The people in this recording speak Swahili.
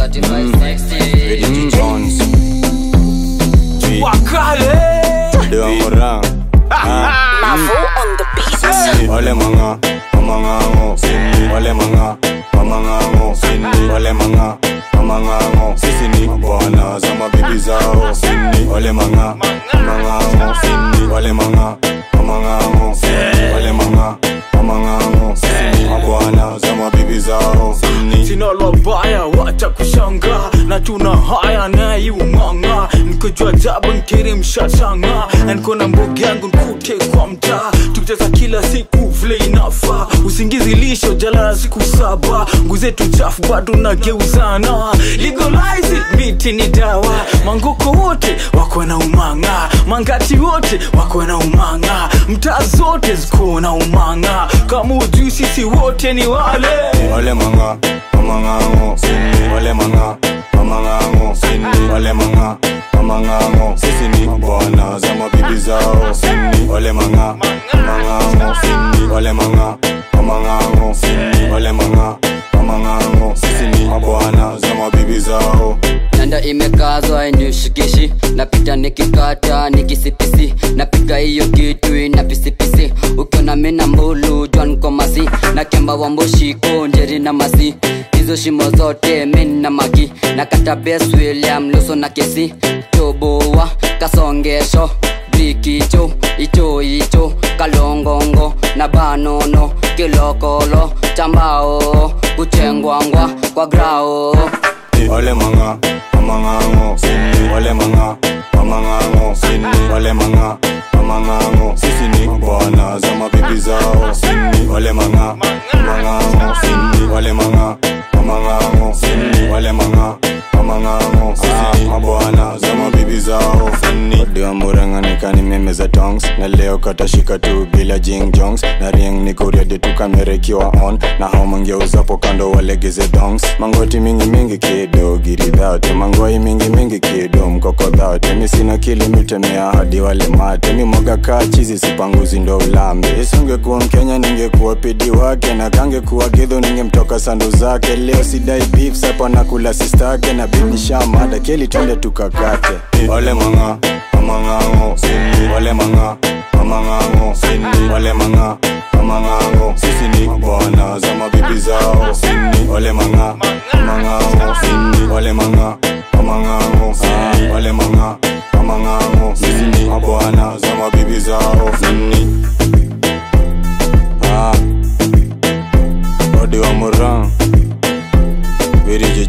Eddie Jones G wakale Dewa Morang Mavo on the beat. Wale manga Mamangango Wale manga Mamangango Wale manga Mamangango Sisi ni bwana za mabibi zao Wale manga Mamangango Wale manga Mamangango Wale manga Mamangango Sisi ni mabwana za mabibi zao sina labaya wacha kushanga na tuna haya naiumanga nikojua jabu nkiri mshashanga na niko na mbogi yangu nkute kwa mtaa tukicheza kila siku vile inafa usingizi lisho jalala siku saba nguzetu chafu bado nageuzana legalize it, miti ni dawa mangoko wote wako na umanga mangati wote wako na umanga mtaa zote ziko na umanga kama ujui sisi wote ni wale Wale manga Mamangango Wale manga Mamangango Wale manga Mamangango Sisi ni bwana za mabibi zao Wale manga Mamangango Wale manga Mamangango Wale manga Mamangango Sisi ni mabwana za mabibi zao nanda imekazwa inishikishi napita nikikata nikisipisi napiga hiyo kitu ina pisipisi ukiona mina mbulu jwankomasi na kemba wamboshiko njeri na masi hizo shimo zote min na magi na kata bes william luso na kesi toboa kasongesho brikicho icho icho kalongongo na banono kilokolo chambao kuchengwangwa kwa grao Wale manga Mamangango Wale manga Mamangango Wale manga Mamangango Sisi ni bwana za mabibi zao Wale manga Mamangango Wale manga Mamangango Wale manga Mamangango Sisi ni mabwana za mabibi zao Diwa muranganika ni meme za tongs Na leo katashika tu bila jing jongs Na ring ni kuriade tu kamera ikiwa on Na hao mangeuzapo kando walegeze dongs Mangoti mingi mingi kido giri dhate Mangoi mingi mingi kido mkoko dhate Mi sina kili mitemea hadi wale mate Mi mwaga kaa chizi sipanguzi ndo ulambe Isingekuwa mkenya ningekuwa pidi wake Na kangekuwa gidho ningemtoka sandu zake Leo sidai beef sapa nakula sistake Na bibi shamada keli twende tukakate Wale manga mamangango wale manga mamangango wale manga mamangango sisi ni bwana za mabibi zao wale manga mamangango wale manga mamangango wale manga mamangango sisi ni mabwana za mabibi zao Ah, Odi wa Moran Viriji